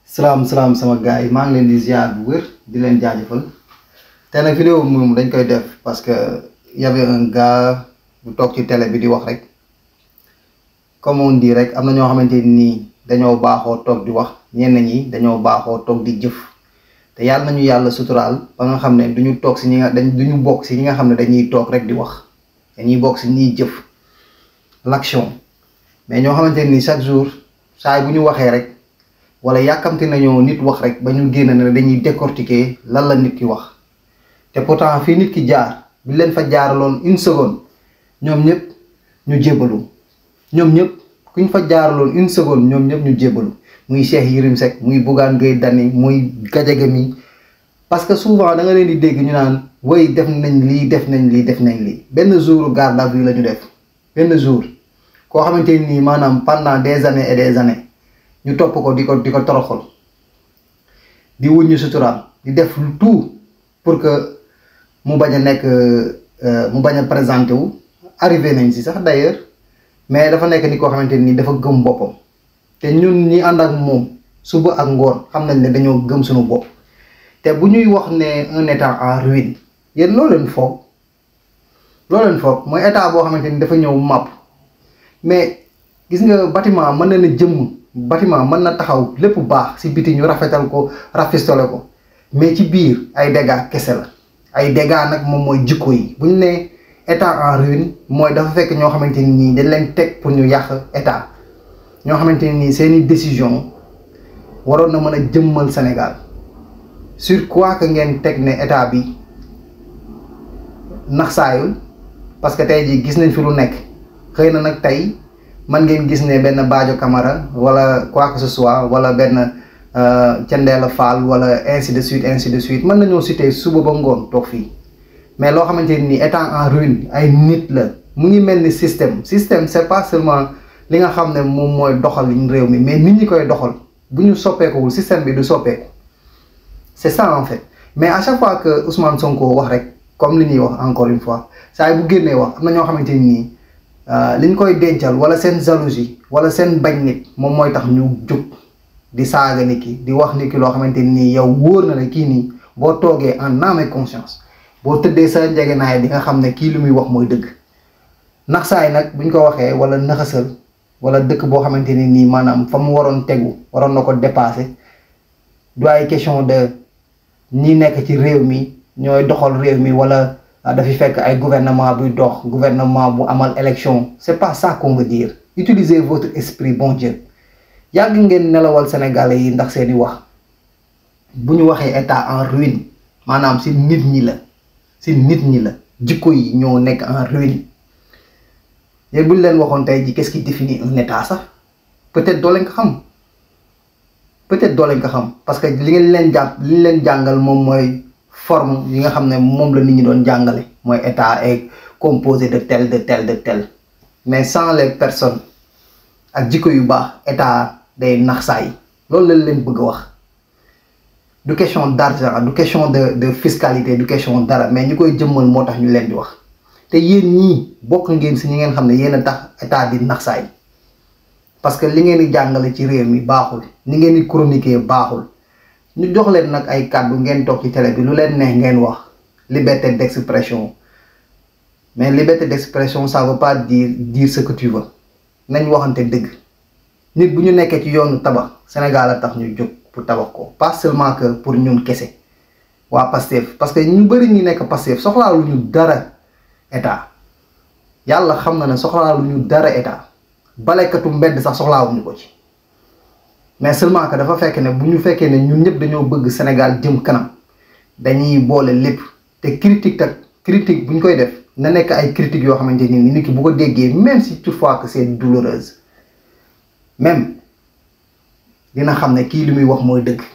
salaam salaam sama gars yi maa ngi leen di ziar bu wér di leen jaajëfal te nag vidéo bi moom dañ koy def parce que y avait un gars bu toog ci télé bi di wax rek comme on dit rek am na ñoo xamante nii dañoo baaxoo toog di wax ñenn ñi dañoo baaxoo toog di jëf te yàlla nañu yàlla suturaal ba nga xam ne duñu toog si ñi nga dañ duñu bokk si ñi nga xam ne dañuy toog rek di wax dañuy bokk si ñiy jëf l'action mais ñoo xamante nii chaque jour saa bu ñu waxee rek wala yàkkamti nañoo nit wax rek ba ñu génn ne dañuy décortiquer lan la nit ki wax te pourtant fii nit ki jaar bi leen fa jaaraloon une seconde ñoom ñëpp ñu jébbalu ñoom ñëpp kuñ fa jaaraloon une seconde ñoom ñëpp ñu jébbalu muy Cheikh Yérim Seck muy Bougane Gueye Dany muy Gadiaga mi parce que souvent da nga leen di dégg ñu naan way def nañ lii def nañ lii def nañ lii benn jour garde à vue la ñu def benn jour koo xamante nii maanaam pendant des années et des années ñu topp ko di ko di ko toroxal di wuññu suturaam di def tout pour que mu bañ a nekk mu bañ a présenté wu arrivé nañ si sax d'ailleurs mais dafa nekk ni koo xamante nii dafa gëm boppam te ñun ñi ànd ak moom suba ak ngoon xam nañ ne dañoo gëm suñu bopp te bu ñuy wax ne un état en ruine yéen loo leen foog loo leen foog mooy état boo xamante ni dafa ñëw màpp mais gis nga bâtiment mën na ne jëmm bâtiment mën na taxaw lépp baax ci biti ñu rafetal ko rafistole ko mais ci biir ay dégâts kese la ay dégâts nag moom mooy jikko yi bu ñu nee état en ruine mooy dafa fekk ñoo xamante ni nii dañ leen teg pour ñu yàq état ñoo xamante ni nii seeni décision waroon na mën a jëmmal Sénégal sur quoi que ngeen teg ne état bi naxsaayul parce que tey jii gis nañ fi lu nekk xëy na nag tey man ngeen gis ne benn Badio Camara wala quoi que ce soit wala benn Thiendella Fall wala ainsi de suite ainsi de suite mën nañoo citer suba ba ngoon toog fii mais loo xamante ni état en ruine ay nit la mu ngi mel ni système système c'est pas seulement li nga xam ne moom mooy doxal réew mi mais nit ñi koy doxal bu ñu soppeekuwul système bi du soppeeku c'est ça en fait mais à chaque fois que Ousmane Sonko wax rek comme li ñuy wax encore une fois saa bu génnee wax am na ñoo xamante ni nii li ñu koy dencal wala seen jalousie wala seen bañ nit moom mooy tax ñu jóg di saaga nit ki di wax nit ki loo xamante nii yow wóor na ne kii nii boo toogee en âme et conscience boo tëddee sa njegenaay di nga xam ne kii lu muy wax mooy dëgg nax saay nag buñ ko waxee wala naxasal wala dëkk boo xamante ni nii maanaam fa mu waroon tegu waroon na ko dépasser du ay question de ñi nekk ci réew mi ñooy doxal réew mi wala dafi fekk ay gouvernement buy dox gouvernement bu amal élection c'est pas ça qu'on veut dire utilisez votre esprit bon Dieu yàgg ngeen nelawal sénégalais yi ndax seeni wax bu ñu waxee état en ruine maanaam ci nit ñi la ci nit ñi la jikko yi ñoo nekk en ruine yéen bu ñu leen waxoon tey ji qu'est-ce qui définit un état sax peut-être doo leen ko xam peut-être doo leen ko xam parce que li ngeen leen jàpp li ñu leen jàngal moom mooy forme yi nga xam ne moom la nit ñi doon jàngale mooy état est composé de tel de tel de tel mais sans les personnes ak jikko yu baax état day nax saay loolu lañ leen bëgg a wax du question d'argent du question de de fiscalité du question dara mais ñu koy jëmmal moo tax ñu leen di wax te yéen ñii bokk ngeen si ñi ngeen xam ne yéen a tax état di nax saay parce que li ngeen di jàngale ci réew mi baaxul ni ngeen di chroniquer baaxul ñu jox leen nag ay kàddu ngeen toog ci télé bi lu leen neex ngeen wax liberté d'expression mais liberté d'expression ça veut pas dire dire ce que tu veux nañ waxante dëgg nit bu ñu nekkee ci yoonu tabax Sénégal a tax ñu jóg pour tabax ko pas seulement que pour ñun kese waa Pastef parce que ñu bari ñi nekk Pastef soxlaalu ñu dara état yàlla xam na ne soxlaalu ñu dara état balekatu mbedd sax soxlaawuñu ko ci mais seulement que dafa fekk ne bu ñu fekkee ne ñun ñëpp dañoo bëgg Sénégal jëm kanam dañuy boole lépp te critique tak critique bu ñu koy def na nekk ay critiques yoo xamante ni nit ki bu ko déggee même si toutefois que c'est douloureuse même dina xam ne kii li muy wax mooy dëgg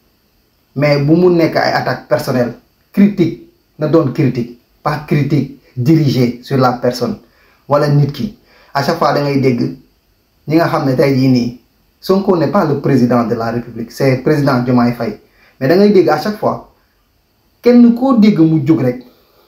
mais bu mu nekk ay attaques personnelles critique na doon critique pas critique dirigée sur la personne wala nit ki à chaque fois da ngay dégg ñi nga xam ne tey jii nii Sonko n'est pas le président de la République c'est président Diomaye Faye mais da ngay dégg à chaque fois kenn koo dégg mu jóg rek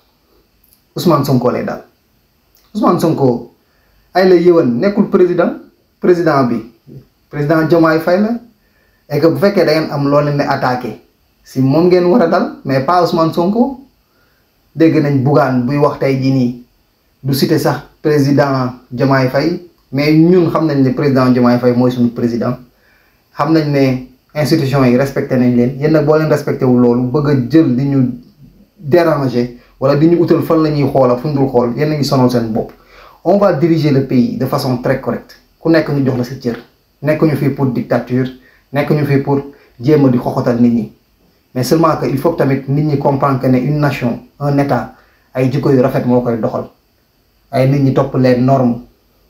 Ousmane Sonko lay daal Ousmane Sonko ay la yëwan nekkul président président bi président Diomaye Faye la et que bu fekkee da ngeen am loo leen di attaqué si moom ngeen war a dal mais pas Ousmane Sonko dégg nañ Bougane buy wax tey jii nii du cité sax président Diomaye Faye mais ñun xam nañ ne président Diomaye Faye mooy suñu président xam nañ ne institution yi respecté nañ leen yéen nag boo leen respecté wu loolu bëgg a jël di ñu déranger wala di ñu utal fan la ñuy xoola fu ñu dul xool yéen a ngi sonal seen bopp on va diriger le pays de façon très correcte ku nekk ñu jox la sa cër nekk ñu fii pour dictature nekk ñu fii pour jéem a di xoxotal nit ñi mais seulement que il faut que tamit nit ñi comprendre que ne une nation un état ay jikko yu rafet moo koy doxal ay nit ñi topp les normes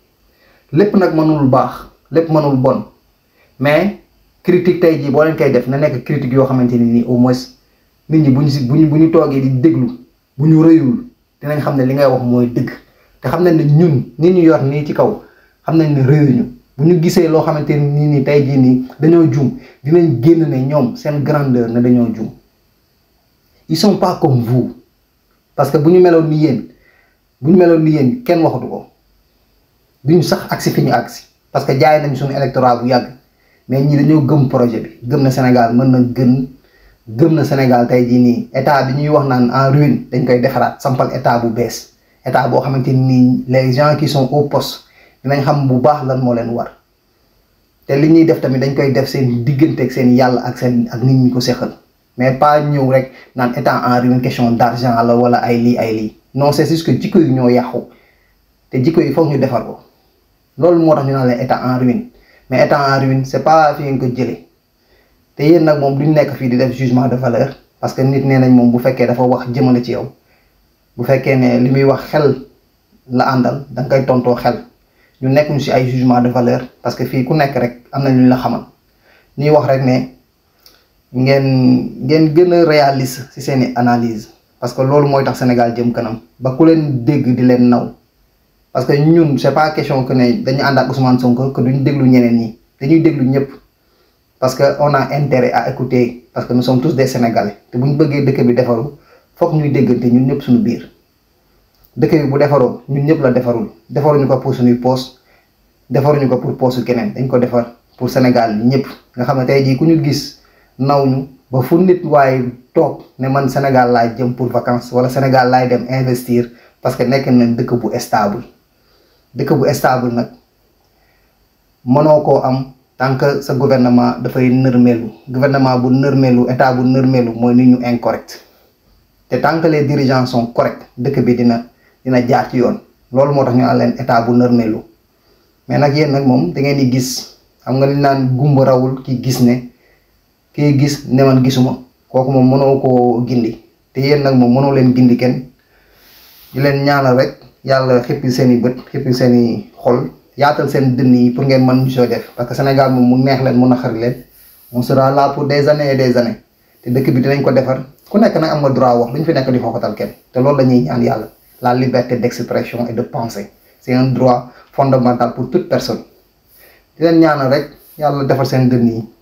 lépp nag mënul baax lépp mënul bon mais critique tey jii boo leen koy def na nekk critique yoo xamante ni nii au moins nit ñi bu ñu si bu ñu bu ñu toogee di déglu bu ñu rëyul dinañ xam ne li ngay wax mooy dëgg te xam nañ ne ñun nit ñu yor nii ci kaw xam nañ ne rëyuñu bu ñu gisee loo xamante ni nii tey jii nii dañoo juum dinañ génn ne ñoom seen grandeur ne dañoo juum ils sont pas comme vous parce que bu ñu meloon ni yéen bu ñu meloon ni yéen kenn waxatu ko duñu sax agsi fi ñu agsi parce que jaay nañ suñu électorat bu yàgg mais ñi dañoo gëm projet bi gëm na Sénégal mën na gën gëm na Sénégal tey jii nii état bi ñuy wax naan en ruine dañ koy defaraat sampal état bu bees état boo xamante ni les gens qui sont au poste dinañ xam bu baax lan moo leen war te li ñuy def tamit dañ koy def seen diggante ak seen yàlla ak seen ak nit ñi ko seqal mais pas ñëw rek naan état en ruine question d'argent la wala ay lii ay lii non c'est juste que jikko yi ñoo yàqu te jikko yi foog ñu defar ko loolu moo tax ñu naan leen état en ruine mais état en ruine c'est pas fi ngeen ko jëlee te yéen nag moom duñ nekk fii di def jugement de valeur parce que nit nee nañ moom bu fekkee dafa wax jëmale ci yow bu fekkee ne li muy wax xel la àndal da nga koy tontoo xel ñu nekk ñu ci ay jugement de valeur parce que fii ku nekk rek am na lu ñu la xamal ñuy wax rek ne ngeen ngeen gën a réaliste ci seeni analyse parce que loolu mooy tax Sénégal jëm kanam ba ku leen dégg di leen naw parce que ñun c'est pas question que ne dañu ànd ak Ousmane Sonko que duñ déglu ñeneen ñi dañuy déglu ñëpp parce que on a intérêt à écouter parce que nous sommes tous des Sénégalais te bu ñu bëggee dëkk bi defaru foog ñuy déggante ñun ñëpp suñu biir dëkk bi bu defaroo ñun ñëpp la defarul defaruñu ko pour suñuy poos defaruñu ko pour poosu keneen dañ ko defar pour Sénégal ñëpp nga xam ne tey jii ku ñu gis naw ñu ba fu nit waaye toog ne man Sénégal laay jëm pour vacances wala Sénégal laay dem investir parce que nekk nañ dëkk bu stable dëkk bu stable nag mënoo koo am tant que sa gouvernement dafay nërmeelu gouvernement bu nërmeelu état bu nërmeelu mooy nit ñu incorrect te tant que les dirigeants sont corrects dëkk bi dina dina jaar ci yoon loolu moo tax ñu naan leen état bu nërmeelu mais nag yéen nag moom da ngeen di gis xam nga li naan gumba rawul ki gis ne kii gis ne man gisuma kooku moom mënoo koo gindi te yéen nag moom mënoo leen gindi kenn di leen ñaanal rek yàlla xippi seen i bët xippi seen i xol yaatal seen dënn yi pour ngeen mën ñu soo def parce que Sénégal moom mu neex leen mu naqari leen on sera là pour des années et des années te dëkk bi dinañ ko defar ku nekk nag am nga droit wax lu ñu fi nekk di xooxatal kenn te loolu la ñuy ñaan yàlla la liberté d'expression et de penser c'est un droit fondamental pour toute personne di leen ñaanal rek yàlla defar seen dënn yi